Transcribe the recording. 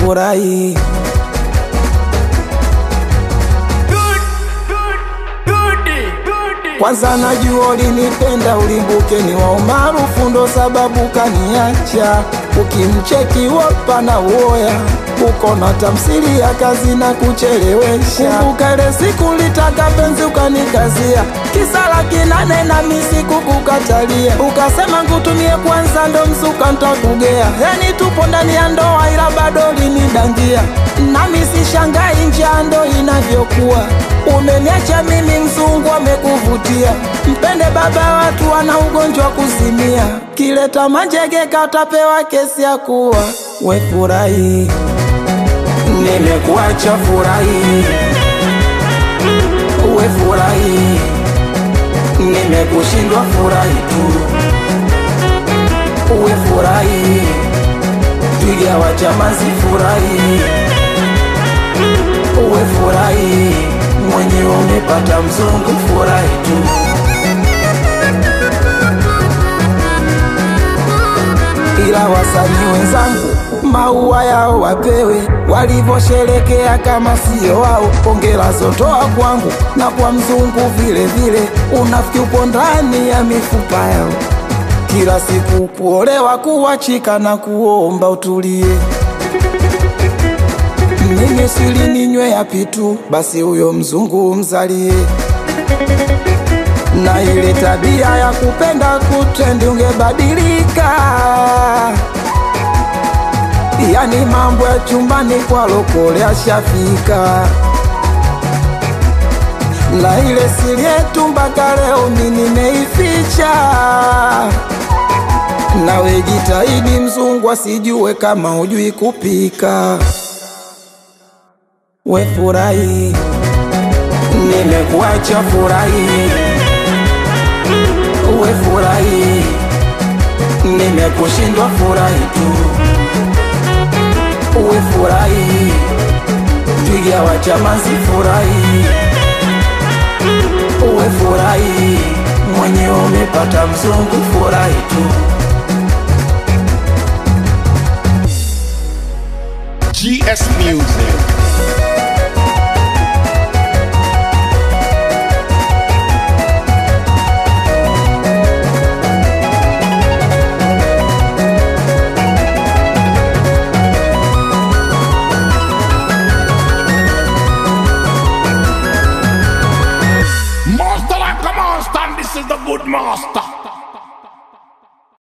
furahi. Kwanza najua ulinipenda ulimbuke ni wa umaarufu ndo sababu kaniacha. Ukimcheki wapa na uoya uko na tamsiri ya kazi na kuchelewesha. Kumbuka ile siku litaka penzi ukanikazia kisala kinane na misi kukukatalia, ukasema ngutumie kwanza ndo msuka ntakugea. Yani tupo ndani ya ndoa ila bado linidangia, nami sishangai njia ndo inavyokuwa. Umeniacha mimi mzungu amekuvutia, mpende baba watu wana ugonjwa kuzimia, kileta manjege katapewa kesi ya kuwa we furahi nimekuacha furahi, uwe furahi, nimekushindwa furahi tu, uwe furahi, twiga wa chamazi furahi, uwe furahi, mwenyewe umepata mzungu furahi tu. ila wasanii wenzangu maua yao wapewe walivyosherekea kama sio wao. Pongera zotoa kwangu na kwa mzungu vile vile, unafiki upo ndani ya mifupa yao. Kila siku kuolewa, kuwachika na kuomba utulie. Mimi sili ninywe ya pitu, basi huyo mzungu mzalie na ile tabia ya kupenda kutrendi ungebadilika. Yani mambo ya chumbani kwa lokole ashafika, na ile siri yetu mpaka leo mi nimeificha. Nawe jitahidi mzungu asijue kama hujui kupika. We furahi, nimekuacha furahi uwe furahi, nimekushindwa furahi tu, uwe furahi, twiga wa chamazi furahi, uwe furahi, mwenyewe umepata mzungu furahi tu. GS Music. Master like a monster, and this is the good master.